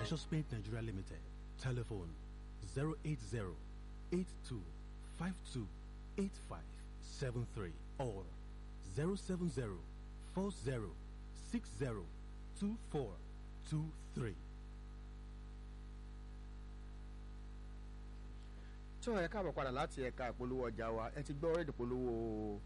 Precious Paint Nigeria Limited. Telephone 080 82 52 8573 or 070 40 60 2423. tó ẹ káàbọ̀ padà láti ẹ̀ka ìpolówó ọjà wa ẹ ti gbọ́ rédíò polówó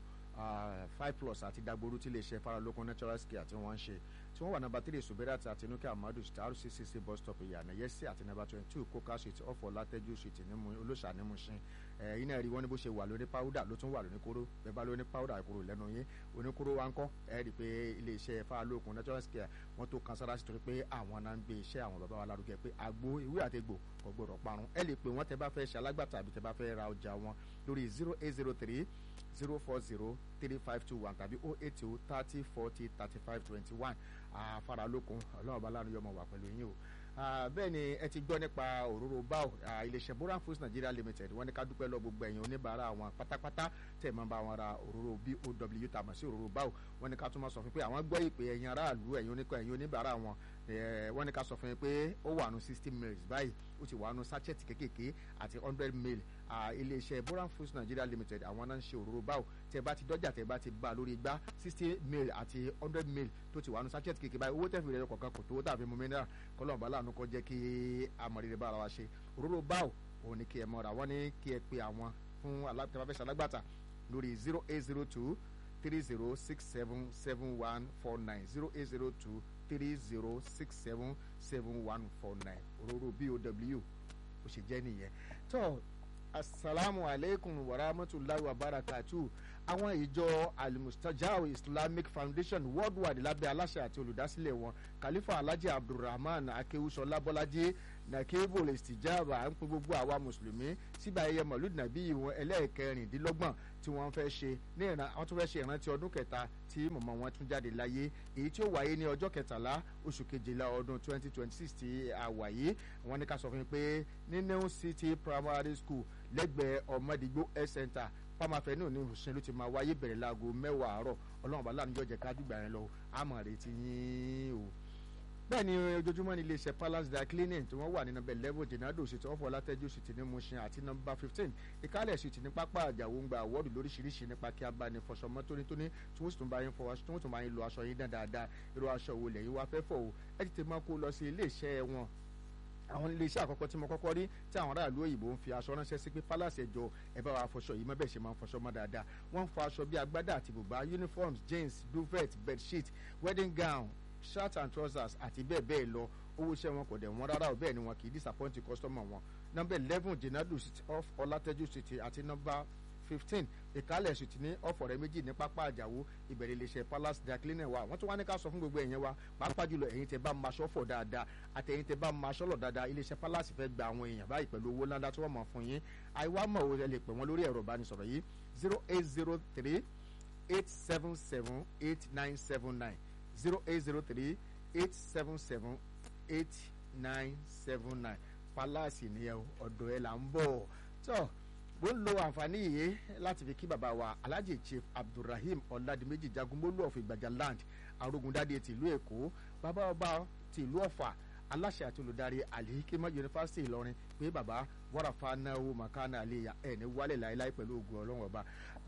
five plus àti dagboru tí iléeṣẹ́ faralókun natural care tí wọ́n ń ṣe tí wọ́n wà nàbà three suberat àti nuke amadu star rccc bus stop ìyànà yẹsẹ àti nàbà twenty two coca street ọ̀fọ̀ látẹ́jú street nímú olóṣà nímú ṣin ẹ̀yin náà rí wọ́n ní bó ṣe wà lóní powder ló tún wà lóní kóró bẹ́ẹ̀ bá lóní powder kúrò lẹ́nu yín oníkóró wa ń kọ́ ẹ rí i pé iléeṣẹ́ faralókun natural care wọ́n tó kan sára sí torí pé àwọn náà ń gbé iṣẹ́ àwọn bàbá wa lárugẹ pé àgbo ìwé àtegbò kò gbọdọ̀ parun ẹ lè pè wọ́n tẹ bá fẹ́ ṣe alágbàtà àbí tẹ bá fẹ́ ra ọjà wọn lórí zero eight zero three zero four zero three five two one tàbí oh eight two thirty forty thirty five twenty one àfaralókun ọlọ́run ọba lánàá yọmọ wà pẹ̀lú yín o bẹ́ẹ̀ ni ẹ ti gbọ́ nípa òróró báwò iléeṣẹ́ boran foods nigeria limited wọ́n ní ká dúpẹ́ lọ gbogbo ẹ̀yin oníbàárà wọn pátápátá tẹ̀ máa bá wọn ra òróró bow tàmọ̀ sí òróró báwò wọ́n ní ká tún máa sọ fún pé àwọn gbọ́ ìpè ẹ̀yin aráàlú ẹ̀yin oníkọ̀ ẹ̀yin oníbàárà wọn wọ́n ní ká sọ fún yín pé ó wà nù sixty mils báyìí ó ti wà nù sachet kékèké àti hundred mil iléeṣẹ́ boran foods nigeria limited àwọn náà ń ṣe òróró báwò tẹ bá ti dọ́jà tẹ bá ti bá lórí igbá sixty mil àti hundred mil tó ti wà nù sachet kékèké báyìí owó tẹ̀fì rẹ̀ kọ̀ọ̀kan kò tó tàbí mu mineral kọ́lọ́ọ̀bá láàánú kọ́ jẹ́ kí amọ̀rẹ́rẹ́ bá ara wa ṣe òróró báwò òun ni kí ẹ mọ́ra wọ́n ní kí ẹ pe àwọn fún tẹ́fàfẹ́sẹ̀ alágbàtà lórí zero eight zero two three zero six seven seven one four nine zero eight zero two three zero six seven seven one four nine òróró bow ó ṣe jẹ́ nìyẹn tó asalaamu aleykum wa rahmatulahi wa barakatu àwọn ìjọ alimustajau islamic foundation worldwide lábẹ́ aláṣẹ àti olùdásílẹ̀ wọn khalifa alhaji abdulrahman akewusola bọ́lájí nakebo istijaba ń pín gbogbo àwa mùsùlùmí síbi ayẹyẹ mọ̀lúdì nàbí wọn ẹlẹ́ẹ̀kẹrìndínlọ́gbọ̀n tí wọ́n fẹ́ ṣe ní ìran àwọn tó fẹ́ ṣe ìrántí ọdún kẹta tí mọ̀mọ́ wọn tún jáde láyé èyí tí ó wáyé ní ọjọ́ kẹtàlá oṣù kejìlá ọdún twenty twenty six tí a wáyé wọn ní ká sọ fún mi pé ní new city primary school lẹ́gbẹ̀ẹ́ ọmọdégbò health center pàmáfẹ́ náà ní hussein ló ti máa wáyé bẹ̀rẹ̀ láago mẹ́wàá àárọ̀ ọlọ́run bá láàánú jọjẹ ká dìgbà yẹn lọ àmọ̀ retí yín o bẹ́ẹ̀ ni ojoojúmọ́ ní iléeṣẹ́ palace dry cleaning tí wọ́n wà ní nọmba eleven jenado ṣètò ọ̀fọ̀ látẹ́jú sì ti ní mushin àti nọmba fifteen ìkálẹ̀ sì ti ní pápá àjàwó ń gba àwọ́dù lóríṣiríṣi nípa kí a bá ní fọṣọ mọ́ tónítóní tí wọ́n sì tún bá yín fọwọ́ tí wọ́n tún bá yín lo aṣọ yín dáadáa irú aṣọ wo lẹ́yìn wá fẹ́ fọ̀ o ẹ ti tẹ̀ máa kó lọ sí iléeṣẹ́ wọn àwọn iléeṣẹ́ àkọ́kọ́ tí mo kọ́kọ́ rí tí àwọn aráàlú òyìnbó ń fi aṣọ ránṣẹ́ sí pé palace ẹjọ́ ẹ bá wa fọṣọ yìí mọ́ bẹ́ẹ̀ ṣe máa ń fọṣọ mọ́ dáadáa wọ́n ń fọ aṣọ bíi agbádá àti bùbá uniforms jeans duvet bedsheet wedding gown shirt and trousers àti bẹ́ẹ̀ bẹ́ẹ̀ lọ owó iṣẹ́ wọn kò dẹ̀ wọ́n rárá bẹ́ẹ̀ ni wọn kì í disappoint customer wọn number eleven jenadu street off ọlátẹ́jú street àti number fifteen ìkálẹ̀ sì ti ní ọ̀fọ̀rẹ́ méjì ní pápá àjàwó ìbẹ̀rẹ̀ iléeṣẹ́ palace dry cleaner wa wọ́n tún wá ní ká sọ fún gbogbo ẹ̀yẹn wa pàápàá jùlọ ẹ̀yin tẹ bá maṣọ fọ̀ dáadáa àti ẹ̀yin tẹ bá maṣọ lọ̀ dáadáa iléeṣẹ́ palace fẹ́ gba àwọn èèyàn báyìí pẹ̀lú owó ńláńlá tí wọ́n mọ̀ fún yín àìwá mọ̀ ò lè pè wọ́n lórí ẹ̀rọ ìbánisọ̀rọ̀ yìí zero eight zero three eight seven seven eight nine seven nine zero eight zero three eight seven seven eight nine seven nine palace nìyẹn ọ̀dọ̀ ẹ̀ là ń bọ̀ tó mo ń lo àǹfààní yìí láti fi kí bàbá wa alhaji chief abdulrahim ọ̀làdìmẹ́jì jagunmólú of ìgbàjà land arógundádé tìlú èkó bàbá ọba tìlú ọ̀fà aláṣẹ àti olùdarí alihikima yunifásitì ìlọrin pé bàbá wàràfà náwó makana àlẹyà ẹ ní wálé láéláé pẹ̀lú ògùn ọlọ́run ọba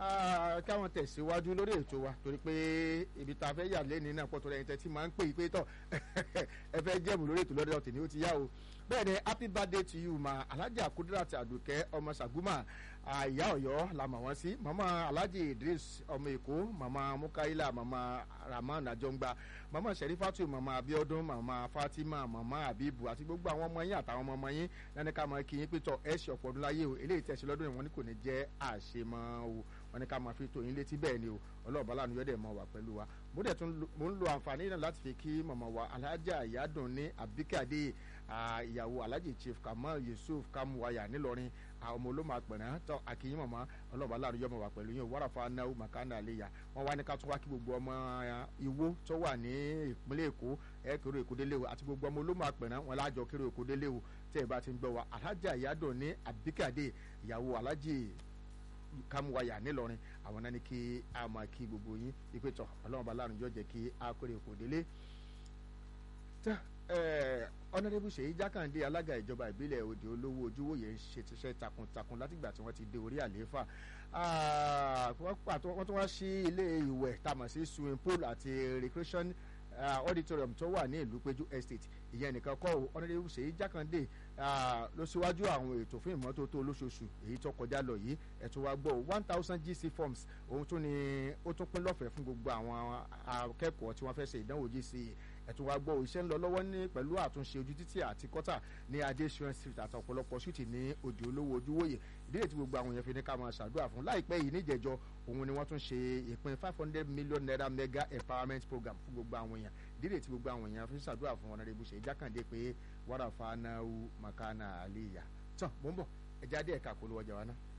káwọn tẹ̀síwájú lórí ètò wa torí pé ibi tá a fẹ́ yà lẹ́ni náà pọ̀ tó rẹ̀ tẹ́tí máa ń pè é pé tọ̀ ẹ fẹ́ jẹ́mu lórí ètò lọ́dọ̀ tèmi ó ti yá o bẹ́ẹ̀ ni happy birthday to you ma alhaji kudirat àdùkẹ́ ọmọ sàgúmà ìyá ọ̀yọ́ la mọ̀ wọ́n sí mama alhaji idris ọmọ èkó mama mukaila mama rahman ajongba mama sherifatu mama abiodun mama fatima mama abibu àti gbogbo àwọn ọmọ yín àtàwọn ọmọ ọmọ yín lẹ́nu ká mọ kí yín pé tọ ẹ ṣe ọ̀pọ̀ ọdún láyé o eléyìí tẹ̀sí lọ́dún yìí wọ́n ní kò ní jẹ́ àṣemọ́ o wọ́n ní ká máa fi tó yín létí bẹ́ẹ̀ ni o ọlọ́ọ̀bá lánàá yọ̀dẹ̀ mọ̀ wá pẹ̀lú wa mo dẹ̀ tún mo ń lo àǹfààní náà láti fi kí mọ̀mọ́ wa alhaja ìyádùn ní abikade ìyàwó alhaji chief kamal yusuf kamuwaya nílọrin ọmọ olóma àpẹ̀rẹ̀ tọ́ àkìyìn mọ̀mọ́ ọlọ́ọ̀bá lánàá yọ̀ mọ̀ wá pẹ̀lú yín wàràfà náà makana àleya wọ́n wá ní ká tún wá kí gbogbo ọmọ ìwó tó wà ní ìpínlẹ̀ èkó ẹ kéré èkó délé o àti gbogbo ọmọ olóma àpẹ̀rẹ̀ wọn lájọ kéré èkó délé o tẹ́ ẹ bá ti ń gbọ́ wa alhaja ìyádùn ní abikade ìyàwó alhaji kámúwáyà nílọrin àwọn náà ní kí a máa kí gbogbo yín ipe tọ ọlọ́run bá lánàá jọ jẹ́ kí a kórè kò délé. ọ̀nàdébù ṣèyí jákàndé alága ìjọba ìbílẹ̀ òde olówó ojúwòye ń ṣe tiṣẹ́ takuntakun látìgbà tí wọ́n ti dé orí àlééfà wọ́n tún wá sí ilé ìwẹ̀ tamọ̀ sí swimming pool àti recreation uh, auditorium tó wà ní ìlú péjú estate ìyẹn nìkan kọ́ ọ̀nàdébù ṣèyí jákàndé ló síwájú àwọn ètò fún ìmọ́tótó olóṣooṣù èyí tó kọjá lọ yìí ẹ̀tún wa gbọ́ one thousand gc forms òun tún ni ó tún pín lọ́fẹ̀ẹ́ fún gbogbo àwọn akẹ́kọ̀ọ́ tí wọ́n fẹ́ ṣe ìdánwò gc ẹ̀tún wa gbọ́ iṣẹ́ ń lọ lọ́wọ́ ní pẹ̀lú àtúnṣe ojú títì àti kọ́tà ní adé shrine street àti ọ̀pọ̀lọpọ̀ ṣúùtì ní òde olówó ojúwòye ìdílé tí gbogbo àwọn èèyàn fi ní ká máa ṣàdúrà fún láìpẹ́ yìí níjẹ̀jọ òun ni wọ́n tún ṣe ìpín five hundred million naira mega empowerment program fún gbogbo àwọn èèyàn ìdílé tí gbogbo àwọn èèyàn fi ń ṣàdúrà fún ọ̀nàdébù ṣe jákàndé pé wàrà fanáwó makana àlìyà tán mò ń bọ̀ ẹ̀jáde ẹ̀ka polówó ọjà wa náà.